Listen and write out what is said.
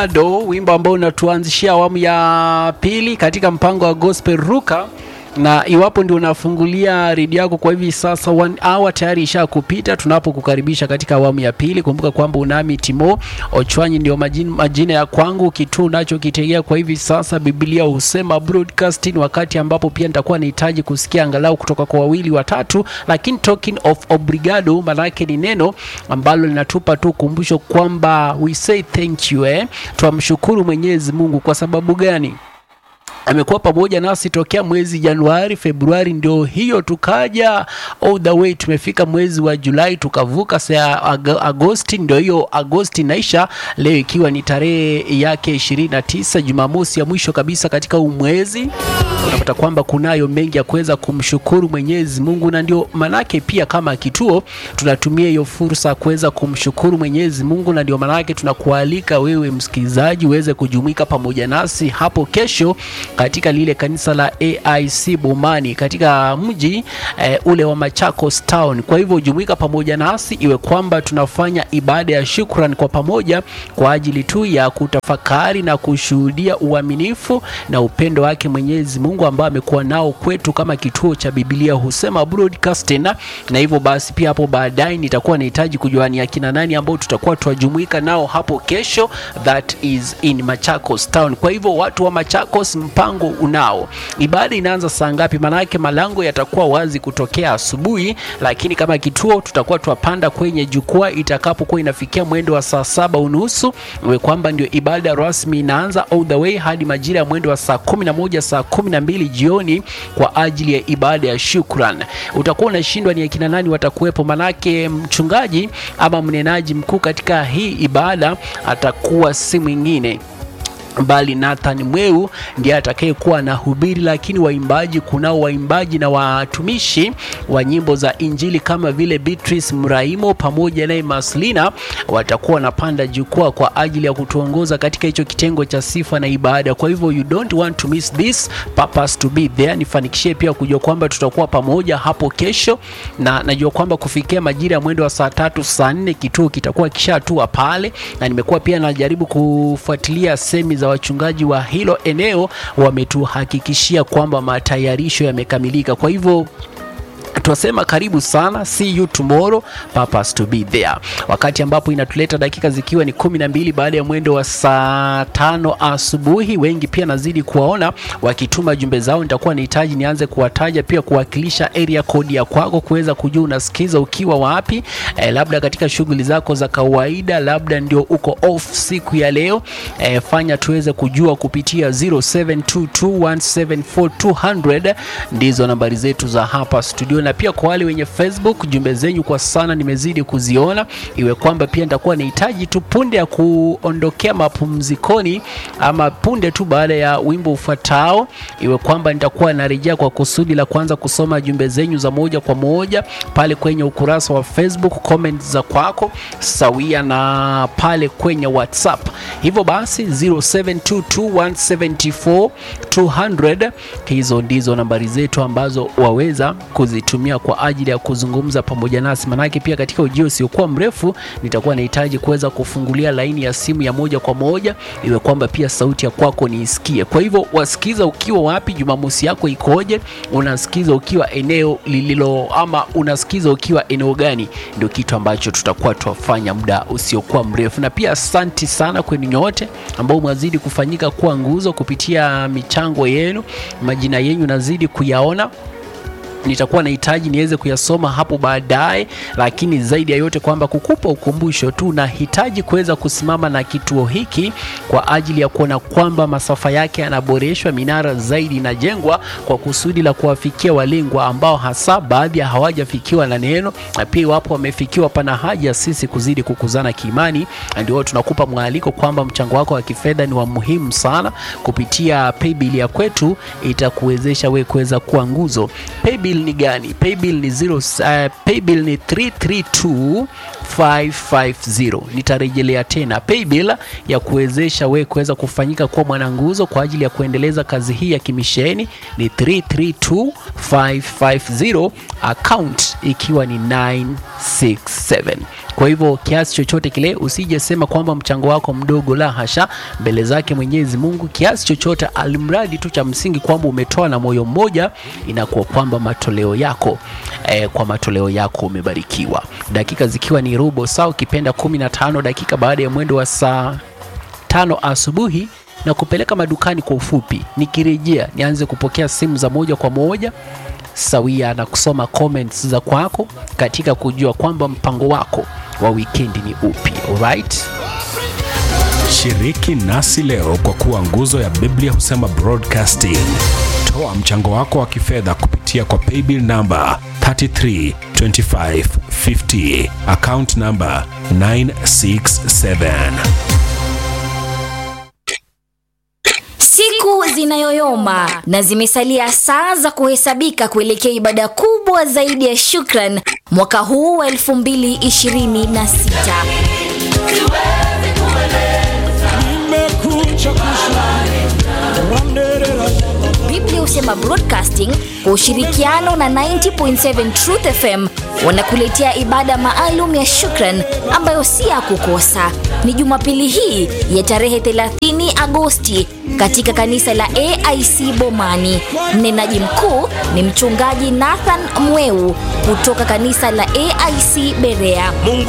Obrigado, wimbo ambao unatuanzishia awamu ya pili katika mpango wa Gospel Ruka na iwapo ndio unafungulia redio yako kwa hivi sasa, one hour tayari isha kupita tunapokukaribisha katika awamu ya pili. Kumbuka kwamba unami Timo Ochwanyi ndio majina, majina ya kwangu. Kituo unachokitegea kwa hivi sasa, Biblia husema broadcasting, wakati ambapo pia nitakuwa nahitaji kusikia angalau kutoka kwa wawili watatu. Lakini talking of obrigado, maana yake ni neno ambalo linatupa tu kumbusho kwamba we say thank you, eh, twamshukuru Mwenyezi Mungu. Kwa sababu gani? amekuwa pamoja nasi tokea mwezi Januari, Februari, ndio hiyo tukaja all the way, tumefika mwezi wa Julai, tukavuka saa Agosti, ndio hiyo Agosti naisha leo, ikiwa ni tarehe yake 29 Jumamosi ya mwisho kabisa katika huu mwezi. Unapata kwamba kunayo mengi ya kuweza kumshukuru Mwenyezi Mungu, na ndio manake pia kama kituo tunatumia hiyo fursa kuweza kumshukuru Mwenyezi Mungu, na ndio manake tunakualika wewe msikilizaji uweze kujumuika pamoja nasi hapo kesho katika lile kanisa la AIC Bomani katika mji eh, ule wa Machakos Town. Kwa hivyo jumuika pamoja nasi, iwe kwamba tunafanya ibada ya shukrani kwa pamoja kwa ajili tu ya kutafakari na kushuhudia uaminifu na upendo wake Mwenyezi Mungu ambao amekuwa nao kwetu kama kituo cha Biblia husema broadcasting. Na hivyo basi pia hapo baadaye nitakuwa nahitaji kujua ni akina nani ambao tutakuwa tuwajumuika nao hapo kesho, that is in Machakos Town. Kwa hivyo watu wa Machakos mpango unao. Ibada inaanza saa ngapi? Maanake malango yatakuwa wazi kutokea asubuhi, lakini kama kituo tutakuwa twapanda kwenye jukwaa itakapokuwa inafikia mwendo wa saa saba unusu, iwe kwamba ndio ibada rasmi inaanza all the way hadi majira ya mwendo wa saa kumi na moja saa kumi na mbili jioni kwa ajili ya ibada ya shukran. Utakuwa unashindwa ni akina nani watakuwepo, manake mchungaji ama mnenaji mkuu katika hii ibada atakuwa si mwingine bali Nathan Mweu ndiye atakayekuwa na hubiri, lakini waimbaji, kunao waimbaji na watumishi wa nyimbo za Injili kama vile Beatrice Mraimo pamoja naye Maslina watakuwa wanapanda jukwaa kwa ajili ya kutuongoza katika hicho kitengo cha sifa na ibada. Kwa hivyo you don't want to miss this purpose to be there. Nifanikishie pia kujua kwamba tutakuwa pamoja hapo kesho, na najua kwamba kufikia majira ya mwendo wa saa tatu saa nne kituo kitakuwa kishatua pale, na nimekuwa pia najaribu kufuatilia semi za wachungaji wa hilo eneo wametuhakikishia kwamba matayarisho yamekamilika. Kwa hivyo Twasema karibu sana, see you tomorrow, purpose to be there. Wakati ambapo inatuleta dakika zikiwa ni kumi na mbili baada ya mwendo wa saa tano asubuhi. Wengi pia nazidi kuwaona wakituma jumbe zao, nitakuwa nahitaji nianze kuwataja pia, kuwakilisha area code ya kwako, kuweza kujua unasikiza ukiwa wapi, eh, labda katika shughuli zako za kawaida, labda ndio uko off siku ya leo, eh, fanya tuweze kujua kupitia 0722174200 ndizo nambari zetu za hapa studio na pia kwa wale wenye Facebook jumbe zenyu kwa sana nimezidi kuziona, iwe kwamba pia nitakuwa nahitaji tu punde ya kuondokea mapumzikoni ama punde tu baada ya wimbo ufuatao, iwe kwamba nitakuwa narejea kwa kusudi la kwanza kusoma jumbe zenyu za moja kwa moja pale kwenye ukurasa wa Facebook, comment za kwako sawia na pale kwenye WhatsApp. Hivyo basi 0722174200 hizo ndizo nambari zetu ambazo waweza kuzitumia kwa ajili ya kuzungumza pamoja nasi, manake pia katika ujio usiokuwa mrefu nitakuwa nahitaji kuweza kufungulia laini ya simu ya moja kwa moja, iwe kwamba pia sauti ya kwako niisikie. Kwa hivyo wasikiza ukiwa wapi? Jumamosi yako ikoje? Unasikiza ukiwa eneo lililo ama unasikiza ukiwa eneo gani? Ndio kitu ambacho tutakuwa tuwafanya muda usiokuwa mrefu, na pia asanti sana kwenu nyote ambao mwazidi kufanyika kuwa nguzo kupitia michango yenu, majina yenu nazidi kuyaona nitakuwa nahitaji niweze kuyasoma hapo baadaye, lakini zaidi ya yote kwamba kukupa ukumbusho tu, nahitaji kuweza kusimama na kituo hiki kwa ajili ya kuona kwamba masafa yake yanaboreshwa, minara zaidi inajengwa kwa kusudi la kuwafikia walengwa ambao hasa baadhi ya hawajafikiwa na neno, na pia iwapo wamefikiwa, pana haja sisi kuzidi kukuzana kiimani. Ndio tunakupa mwaliko kwamba mchango wako wa kifedha ni wa muhimu sana. Kupitia paybill ya kwetu itakuwezesha wewe kuweza kuwa nguzo. Paybill ni gani? Paybill ni zero, uh, paybill ni 332 550 nitarejelea tena paybill ya kuwezesha wewe kuweza kufanyika kuwa mwananguzo kwa ajili ya kuendeleza kazi hii ya kimisheni ni 332550 account ikiwa ni 967 kwa hivyo kiasi chochote kile usije sema kwamba mchango wako mdogo la hasha mbele zake mwenyezi mungu kiasi chochote alimradi tu cha msingi kwamba umetoa na moyo mmoja inakuwa kwamba matoleo yako eh, kwa matoleo yako umebarikiwa dakika zikiwa ni robo saa ukipenda 15 dakika baada ya mwendo wa saa tano asubuhi na kupeleka madukani kwa ufupi nikirejea nianze kupokea simu za moja kwa moja sawia na kusoma comments za kwako katika kujua kwamba mpango wako wa wikendi ni upi alright Shiriki nasi leo kwa kuwa nguzo ya Biblia husema broadcasting. Toa mchango wako wa kifedha kupitia kwa paybill namba 332550 account namba 967. Siku zinayoyoma na zimesalia saa za kuhesabika kuelekea ibada kubwa zaidi ya shukran mwaka huu wa 2026. Nimekuja kushangilia. Biblia husema Broadcasting kwa ushirikiano na 90.7 Truth FM wanakuletea ibada maalum ya shukran ambayo si ya kukosa. Ni Jumapili hii ya tarehe 30 Agosti katika kanisa la AIC Bomani. Mnenaji mkuu ni mchungaji Nathan Mweu kutoka kanisa la AIC Berea. Mungu